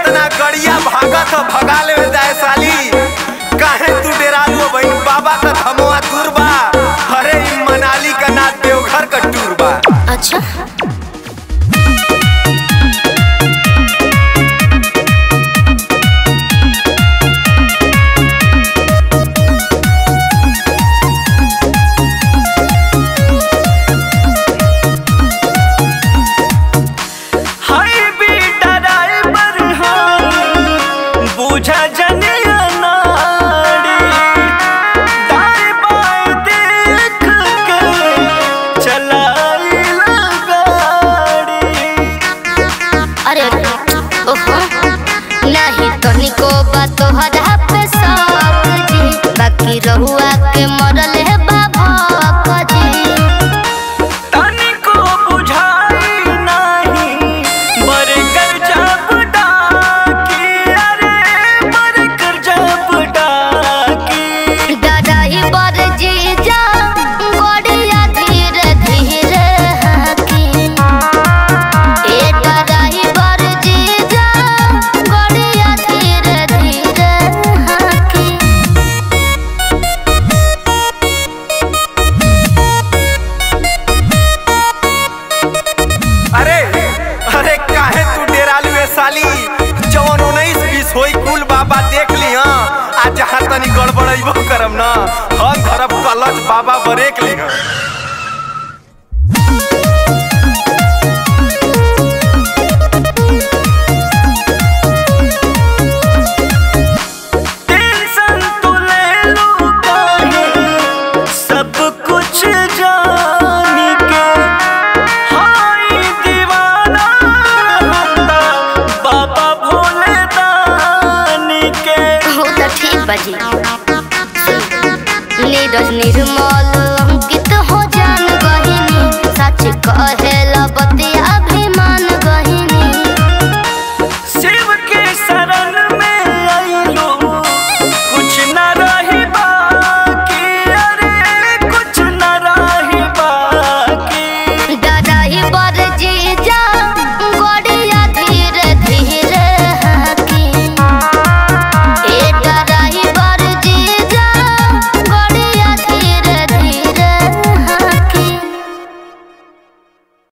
इतना गड़िया भागत ह भगा ले जाए साली काहे तू डेरालू बहन बाबा का धमवा दूर बा अरे ई मनाली का ना देवघर का टूर बा अच्छा हाय बेटा ड्राइवर हम बुझा जनिया नाड़ी दाएं बाएं देख के चलाई गाड़ी अरे ओहो नहीं तनिको बा तोहरा पे शौक जी बाकी रहुआ के मरल है बाबा जी तनिको बुझाई नहीं बरकर जब डाकी अरे बरकर जब डाकी डराई बर जी जा गड़िया धीरे धीरे हाकी ए डराई बर जी जा गड़िया धीरे धीरे हाकी अरे अरे काहे तू डेरालू ए साली जवन उन्नीस बीस होई कुल बाबा देख ली हाँ आ जहाँ तनी गड़बड़ैबो करम ना हम धरब कलच बाबा बरेक ली हाँ टेंशन तो ले लो काहे सब कुछ जान के हाय दीवाना होता बाबा भोले दान के हो त ठीक बाजी नीरज निर्मल